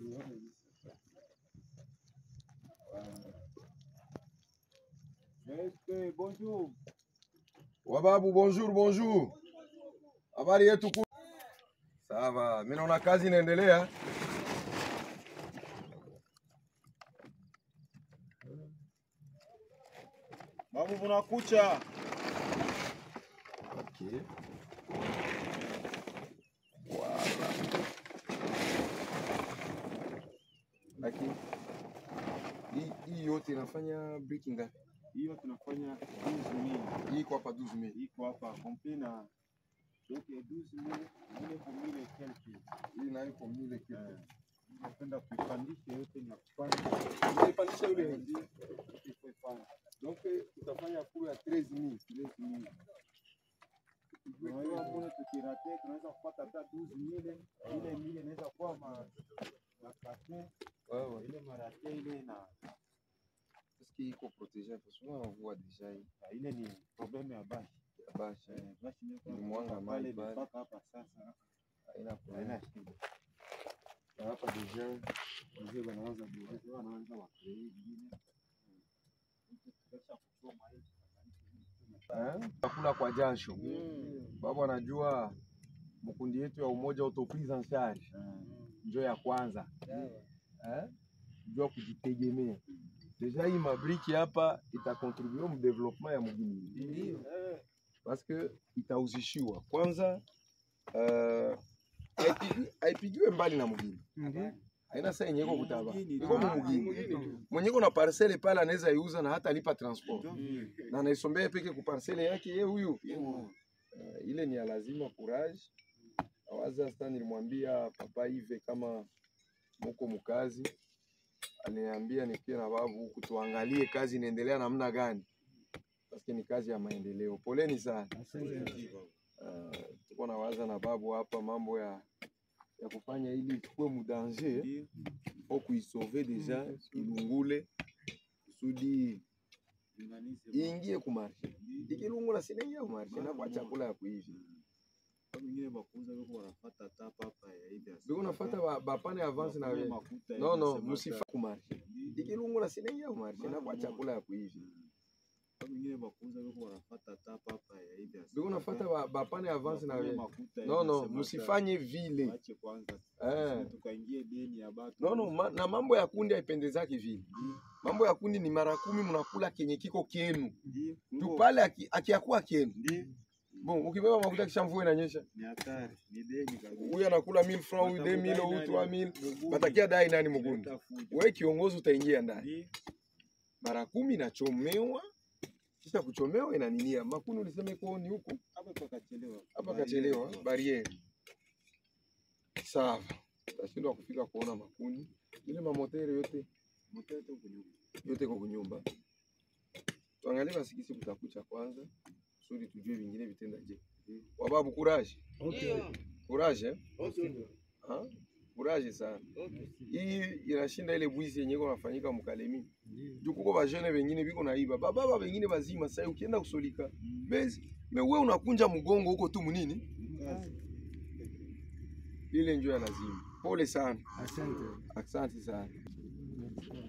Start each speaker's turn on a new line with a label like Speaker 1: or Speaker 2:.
Speaker 1: Este, bonjour.
Speaker 2: Wababu, bonjour bonjour. Habari yetu ku sawa. Mimi naona kazi inaendelea.
Speaker 1: Babu bunakucha.
Speaker 2: Okay. Wala. Lakini hii hii yote inafanya breaking ngapi?
Speaker 1: Hiyo tunafanya 12000.
Speaker 2: Hii iko hapa 12000.
Speaker 1: Iko hapa complet na donc 12000 ile kumile kelki.
Speaker 2: Hii nayo iko mile kitu.
Speaker 1: Napenda kuipandisha yote na kupanda.
Speaker 2: Unaipandisha yule
Speaker 1: Ndio, kuipanda.
Speaker 2: donc utafanya kuru ya 13000.
Speaker 1: 13000. Unajua mbona tukirate tunaweza kupata hata 12000 ile mile inaweza kuwa ma na kate
Speaker 2: Wewe
Speaker 1: ile marate ile na
Speaker 2: est-ce qu'il iko protégé parce que on voit déjà hii
Speaker 1: na ile ni problème ya bashi.
Speaker 2: bashi
Speaker 1: Eh, bashi ndio
Speaker 2: Ni mwanga
Speaker 1: pale
Speaker 2: mahali pale.
Speaker 1: mpaka hapa sasa
Speaker 2: haina problème.
Speaker 1: haina shida.
Speaker 2: Na hapa déjà
Speaker 1: Wazee wanaanza biashara, wanaanza wakrei vingine. Kisha kuchoma hii.
Speaker 2: eh, chakula kwa jasho. Babu anajua mkundi yetu ya umoja autoprise en charge njo ya kwanza eh, njo ya kujitegemea. Deja hii mabriki hapa itakontribue mu development ya mugini parce que itauzishiwa kwanza, uh, haipigiwe mbali na mugini haina saa yenye iko kutaba iko mumugini mwenye iko na parcele pale anaweza iuza na hata lipa transport na anaisombea peke ku parcele yake ye huyu uh, ile ni ya lazima courage awaza sasa nilimwambia papa Ive kama muko mkazi aliniambia nikie na babu huku tuangalie kazi inaendelea namna gani paske ni kazi ya maendeleo poleni sana uh, tuko na waza na babu hapa mambo ya ya kufanya ili ichukue mudanger au kuisauve deja ilungule kusudi iingie kumarshe ikilungula sinaingia kumarshe na kwa chakula ya kuishi
Speaker 1: Wengine bakuuza wako wanafuata tapa hapa ya hivi.
Speaker 2: biko nafata ba- bapane avance na
Speaker 1: Wanakunywa
Speaker 2: we
Speaker 1: makuta
Speaker 2: no no
Speaker 1: hivi,
Speaker 2: musifa kumarshe ikilungula sinaingia kumarshe na kwa chakula ya kuishi
Speaker 1: Wengine bakuuza wako wanafuata tapa hapa ya hivi.
Speaker 2: biko nafata ba- bapane avance na
Speaker 1: Wanakunywa
Speaker 2: we
Speaker 1: makuta
Speaker 2: no
Speaker 1: hivi,
Speaker 2: no
Speaker 1: sema
Speaker 2: musifanye vile
Speaker 1: Waache kwanza.
Speaker 2: eh.
Speaker 1: Tukaingie deni ya batu.
Speaker 2: No, no, ma, na mambo ya kundi haipendezaki vile. Mambo ya kundi ni mara kumi mnakula kenye kiko kenu
Speaker 1: Ndio.
Speaker 2: tu pale aki- akiakuwa kenu.
Speaker 1: Ndio.
Speaker 2: Bon, ukibeba makuta kisha mvua inanyesha,
Speaker 1: Ni hatari. Ni deni kabisa.
Speaker 2: huyu anakula 1000 francs, huyu 2000, huyu 3000, batakia dai nani mgundi? Wewe kiongozi utaingia ndani. Mara kumi inachomewa kisha kuchomewa inaninia makuni, ulisema iko ni huku
Speaker 1: Hapa pakachelewa.
Speaker 2: hapa, kachelewa bariere. Sawa, tashindwa kufika kuona makuni ile mamotere yote
Speaker 1: Mtoto kunyuma.
Speaker 2: yote iko kunyumba. Tuangalie basi kisi kutakucha kwanza, kusudi tujue vingine vitenda je. Wababu, courage courage, eh? Ha? courage sana. Hii inashinda ile bwizi yenye iko nafanyika mkalemi. Juu kuko bajene wengine biko naiba bababa wengine bazima. Sasa ukienda kusolika bezi me wewe unakunja mgongo huko tu munini, ile njoo ya lazima. Pole sana,
Speaker 3: Asante.
Speaker 2: asante sana.